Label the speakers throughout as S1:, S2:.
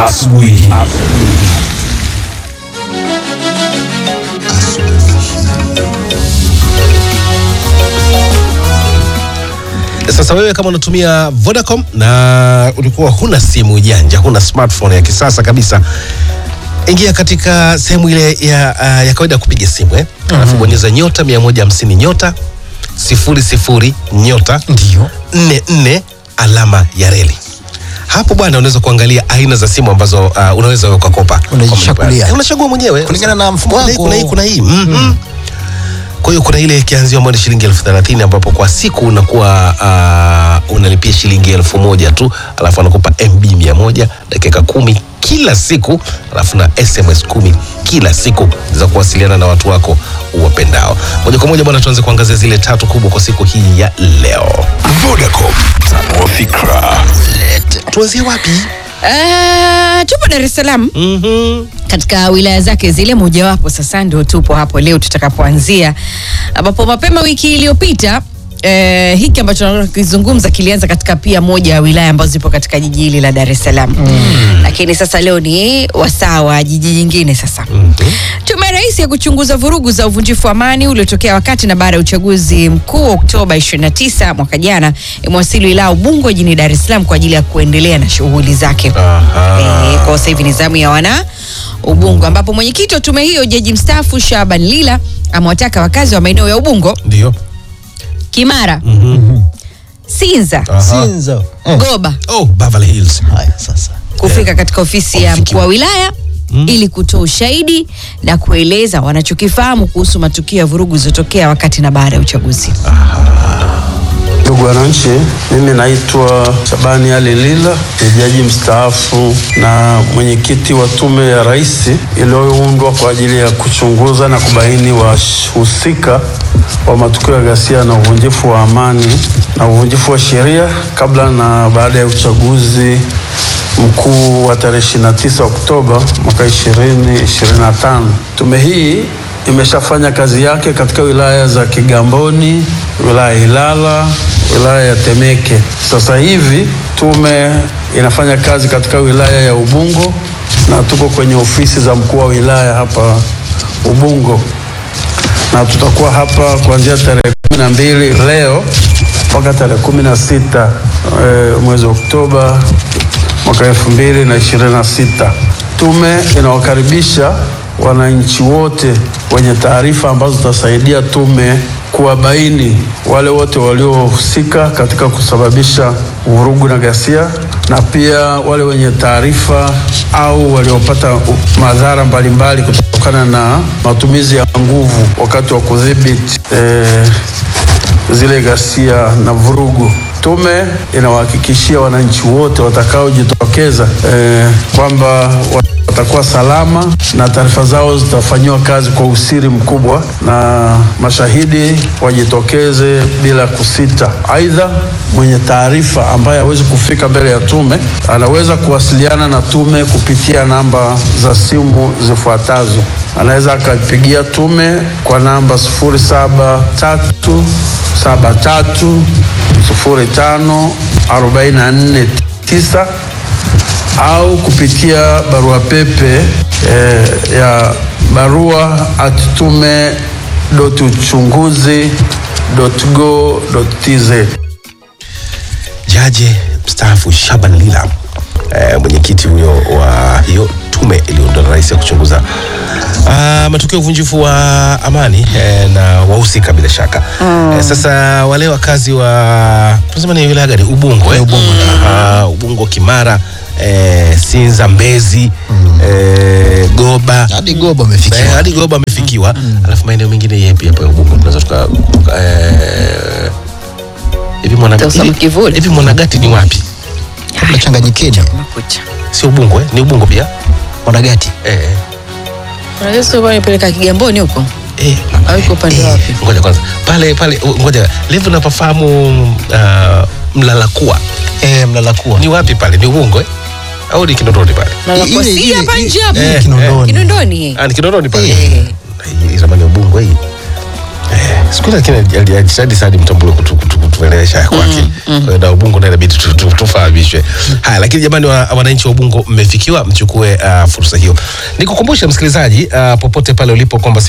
S1: asubuhi.
S2: Sasa wewe kama unatumia Vodacom na ulikuwa huna simu janja, huna smartphone ya kisasa kabisa, ingia katika sehemu ile ya, uh, ya kawaida ya kupiga simu eh? Alafu bonyeza nyota 150 nyota sifuri sifuri nyota
S3: Ndio.
S2: nne nne alama ya reli. Hapo bwana, unaweza kuangalia aina za simu ambazo uh, unaweza wewe ukakopa.
S3: Unajichagulia.
S2: Eh, Unachagua mwenyewe
S3: Kulingana na mfumo
S2: Kuna hii,
S3: wako.
S2: Kuna hii, kuna hii. Mhm. Kwa hiyo kuna ile kianzio ambayo ni shilingi elfu thelathini ambapo kwa siku unakuwa uh, unalipia shilingi elfu moja tu, alafu anakupa MB mia moja dakika kumi kila siku, alafu na SMS kumi kila siku za kuwasiliana na watu wako uwapendao. Moja kwa moja bwana, tuanze kuangazia zile tatu kubwa kwa siku hii ya leo.
S1: Vodacom, tanua fikra.
S2: Tuanzie wapi?
S4: Uh, tupo Dar es Salaam
S2: Mhm.
S4: katika wilaya zake zile mojawapo. Sasa ndio tupo hapo leo tutakapoanzia, ambapo mapema wiki iliyopita Eh, hiki ambacho tunataka kukizungumza kilianza katika pia moja ya wilaya ambazo zipo katika jiji hili la Dar es Salaam mm. Lakini sasa leo ni wasaa wa jiji jingine sasa mm -hmm. Tume ya Rais ya kuchunguza vurugu za uvunjifu wa amani uliotokea wakati na baada ya uchaguzi mkuu wa Oktoba 29 mwaka jana imewasili wilaya Ubungo jijini Dar es Salaam kwa ajili ya kuendelea na shughuli zake.
S2: Aha.
S4: Eh, kwa sasa hivi ni zamu ya wana Ubungo, ambapo mwenyekiti wa tume hiyo jaji mstaafu Shaban Lila amewataka wakazi wa maeneo ya Ubungo,
S2: Ndio.
S4: Kimara, Sinza,
S2: Aha.
S3: Sinza. Eh.
S4: Goba
S2: Oh, Beverly Hills.
S3: Haya sasa.
S4: kufika katika ofisi ya mkuu wa wilaya ili kutoa ushahidi na kueleza wanachokifahamu kuhusu matukio ya vurugu zilizotokea wakati na baada ya uchaguzi.
S5: Ndugu wananchi, mimi naitwa Shabani Ali Lila, ni jaji mstaafu na mwenyekiti wa tume ya rais iliyoundwa kwa ajili ya kuchunguza na kubaini wahusika wa matukio ya ghasia na uvunjifu wa amani na uvunjifu wa sheria kabla na baada ya uchaguzi mkuu wa tarehe 29 Oktoba mwaka 2025. Tume hii imeshafanya kazi yake katika wilaya za Kigamboni, wilaya ya Ilala, wilaya ya Temeke. Sasa hivi tume inafanya kazi katika wilaya ya Ubungo na tuko kwenye ofisi za mkuu wa wilaya hapa Ubungo, na tutakuwa hapa kuanzia tarehe kumi na mbili leo mpaka tarehe kumi na sita eh, mwezi Oktoba mwaka elfu mbili na ishirini na sita. Tume inawakaribisha wananchi wote wenye taarifa ambazo zitasaidia tume kuwabaini wale wote waliohusika katika kusababisha vurugu na ghasia na pia wale wenye taarifa au waliopata u- madhara mbalimbali kutokana na matumizi ya nguvu wakati wa kudhibiti eh, zile ghasia na vurugu. Tume inawahakikishia wananchi wote watakaojitokeza eh, kwamba watakuwa salama na taarifa zao zitafanyiwa kazi kwa usiri mkubwa na mashahidi wajitokeze bila kusita. Aidha, mwenye taarifa ambaye hawezi kufika mbele ya tume anaweza kuwasiliana na tume kupitia namba za simu zifuatazo. Anaweza akapigia tume kwa namba 073 saba tatu sufuri tano arobaini na nne tisa au kupitia barua pepe eh, ya barua at tume dot uchunguzi dot go dot tz.
S2: Jaji mstaafu Shaban Lila eh, mwenyekiti huyo wa hiyo tume iliyoundwa na rais ya kuchunguza ah, matukio ya uvunjifu wa amani eh, na wahusika bila shaka eh, sasa wale wakazi wa tunasema ni wilaya gani Ubungo eh? Ubungo, Aha, Ubungo Kimara eh, Sinza Mbezi eh, Goba
S3: Hadi Goba amefikiwa.
S2: Eh, hadi Goba amefikiwa alafu maeneo mengine yepi hapo ya Ubungo tunaweza tuka tuka, eh, hivi mwana
S4: Tosa
S2: hivi-
S4: Mkivuli.
S2: hivi Mwanagati ni wapi?
S3: Nachanganyikeni.
S4: Makucha.
S2: Sio Ubungo eh? Ni Ubungo pia
S3: Wanagati.
S2: eh,
S4: Unajua sio bwana nipeleka Kigamboni huko
S2: eh,
S4: au iko upande wapi?
S2: ngoja kwanza pale pale, uh, ngoja levu napafahamu uh, Mlalakuwa
S3: Eh, mlalakuwa.
S2: ni wapi pale? Ni Ubungo eh? au ni Kinondoni pale?
S4: Na la
S3: Ile-
S4: kwa si
S3: ile-
S4: hapa
S3: ile-
S4: nje hapa.
S2: Eh,
S3: Kinondoni.
S4: Kinondoni.
S2: Ah, ni Kinondoni pale
S4: Eh.
S2: hii zamani ya Ubungo hii eh, siku ile lakini alijitahidi sana mtambule kutu, kutu, kutu, kutuelewesha ya kwake. Kwa hiyo na Ubungo naye inabidi tu- tu- tufahamishwe. Haya, lakini jamani, wa- wananchi wa Ubungo mmefikiwa, mchukue uh, fursa hiyo. Nikukumbushe msikilizaji, uh, popote pale ulipo kwamba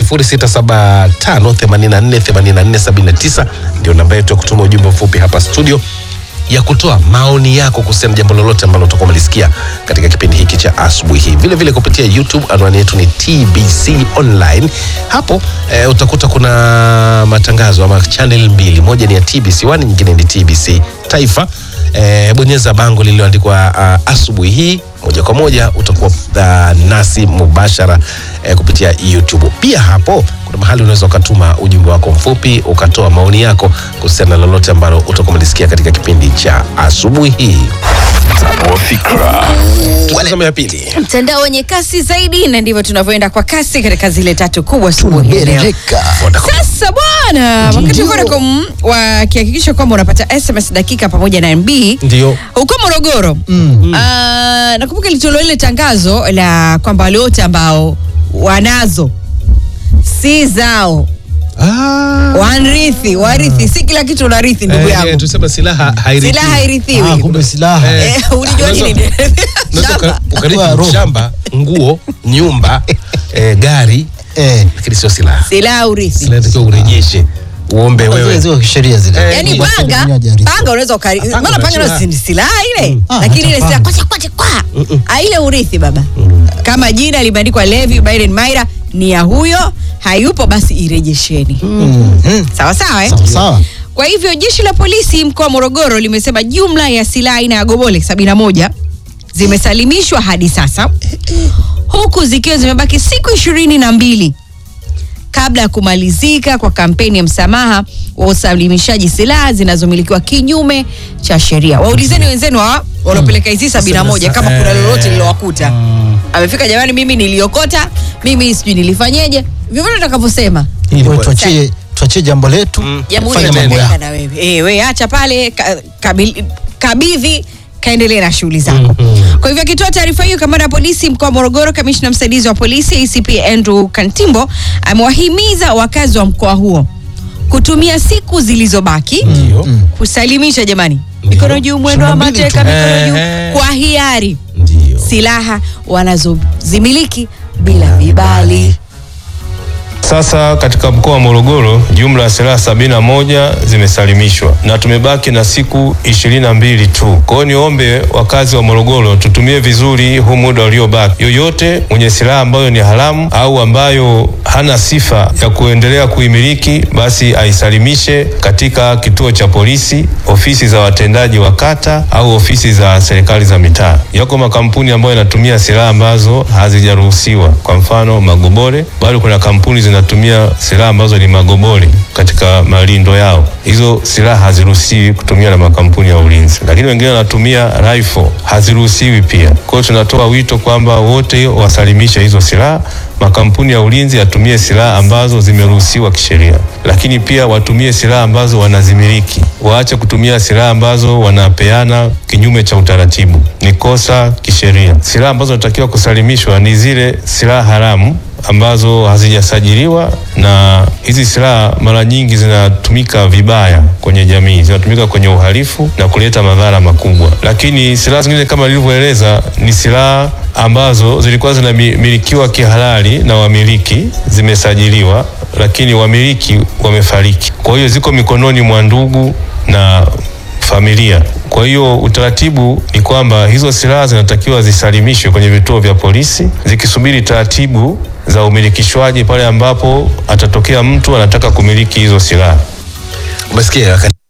S2: 0675848479 ndio namba yetu ya kutuma ujumbe mfupi hapa studio ya kutoa maoni yako kuhusiana na jambo lolote ambalo utakuwa umelisikia katika kipindi hiki cha asubuhi hii. Vile vile kupitia YouTube, anwani yetu ni TBC Online. Hapo eh, utakuta kuna matangazo ama channel mbili, moja ni ya TBC One, nyingine ni TBC Taifa. Eh, bonyeza bango lililoandikwa uh, asubuhi hii moja kwa moja utakuwa uh, nasi mubashara eh, kupitia YouTube. Pia hapo kuna mahali unaweza ukatuma ujumbe wako mfupi ukatoa maoni yako kuhusiana na lolote ambalo utakuwa umelisikia katika kipindi cha asubuhi hii.
S1: Tanua fikra.
S2: Tazama ya pili.
S4: mtandao wenye kasi zaidi na ndivyo tunavyoenda kwa kasi katika zile tatu kubwa asubuhi ya leo
S3: Bereka.
S4: sasa bwana wakati Vodacom wakihakikisha kwamba unapata sms dakika pamoja na mb
S2: Ndio.
S4: huko morogoro mm. nakumbuka ilitolewa ile tangazo la kwamba wale wote ambao wanazo si zao
S2: Ah.
S4: wanrithi warithi si kila kitu unarithi ndugu
S2: Eh,
S4: yangu
S2: eh, tuseme silaha hairithi.
S4: silaha hairithiwi
S3: Ah, kumbe silaha.
S2: Eh,
S4: Eh, ulijua
S2: unaweza-
S4: nini
S2: unaweza uka-
S4: Shamba.
S2: ukarithi
S3: Kwa roho.
S2: shamba, nguo, nyumba, eh, gari,
S3: Eh,
S2: lakini sio silaha.
S4: silaha urithi
S2: Silaha inatakiwa urejeshe, uombe
S3: zile
S2: wewe.
S3: zile kisheria zile.
S2: Eh,
S4: yani
S3: Watu
S4: panga
S3: wenyewe hajarithi.
S4: panga unaweza ukari
S2: panga
S4: maana panga
S2: unachua.
S4: ndio si ni silaha ile
S3: Ah,
S4: lakini
S3: hata
S4: ile silaha
S3: panga.
S4: kwacha kwacha kwa Ah, ile urithi baba kama jina limeandikwa Levi Biden Maira ni ya huyo hayupo basi irejesheni
S3: Mhm.
S4: sawa sawa eh?
S3: Sawa sawa.
S4: Kwa hivyo jeshi la polisi mkoa wa Morogoro limesema jumla ya silaha aina ya gobole 71 zimesalimishwa hadi sasa, huku zikiwa zimebaki siku ishirini na mbili kabla ya kumalizika kwa kampeni ya msamaha wa usalimishaji silaha zinazomilikiwa kinyume cha sheria. Waulizeni wenzenu hawa waliopeleka hizi sabini na moja kama kuna lolote lilowakuta. Amefika jamani, mimi niliokota, mimi sijui nilifanyeje, vyovyote utakavyosema
S3: Hivyo tuachie tuachie jambo letu.
S4: jamhuri
S3: fanya mambo
S4: itaendelea
S3: yako.
S4: na wewe eh, we acha pale ka, kabil- kabidhi kaendelee na shughuli zako kwa hivyo akitoa taarifa hiyo kamanda wa polisi mkoa wa morogoro kamishna msaidizi wa polisi acp andrew kantimbo amewahimiza wakazi wa mkoa huo kutumia siku zilizobaki
S2: Ndio.
S4: kusalimisha jamani mikono juu mwendo wa
S3: Shamba mbili
S4: mateka
S3: tu.
S4: mikono juu
S2: Ehe.
S4: kwa hiari
S2: Ndio.
S4: silaha wanazozimiliki bila vibali
S6: Sasa katika mkoa wa Morogoro jumla ya silaha sabini na moja zimesalimishwa na tumebaki na siku ishirini na mbili tu. Kwa hiyo niombe wakazi wa Morogoro tutumie vizuri huu muda uliobaki. Yoyote mwenye silaha ambayo ni haramu au ambayo hana sifa ya kuendelea kuimiliki, basi aisalimishe katika kituo cha polisi, ofisi za watendaji wa kata au ofisi za serikali za mitaa. Yako makampuni ambayo yanatumia silaha ambazo hazijaruhusiwa, kwa mfano magobore, bado kuna kampuni zinatumia silaha ambazo ni magobore katika malindo yao. Hizo silaha haziruhusiwi kutumia na makampuni ya ulinzi, lakini wengine wanatumia rifle, haziruhusiwi pia. Kwa hiyo tunatoa wito kwamba wote wasalimishe hizo silaha makampuni ya ulinzi yatumie silaha ambazo zimeruhusiwa kisheria, lakini pia watumie silaha ambazo wanazimiliki. Waache kutumia silaha ambazo wanapeana kinyume cha utaratibu, ni kosa kisheria. Silaha ambazo zinatakiwa kusalimishwa ni zile silaha haramu ambazo hazijasajiliwa, na hizi silaha mara nyingi zinatumika vibaya kwenye jamii, zinatumika kwenye uhalifu na kuleta madhara makubwa. Lakini silaha zingine kama nilivyoeleza ni silaha ambazo zilikuwa zinamilikiwa kihalali na wamiliki, zimesajiliwa, lakini wamiliki wamefariki. Kwa hiyo ziko mikononi mwa ndugu na familia. Kwa hiyo utaratibu ni kwamba hizo silaha zinatakiwa zisalimishwe kwenye vituo vya polisi zikisubiri taratibu za umilikishwaji pale ambapo atatokea mtu anataka kumiliki hizo silaha.
S2: Umesikia wakati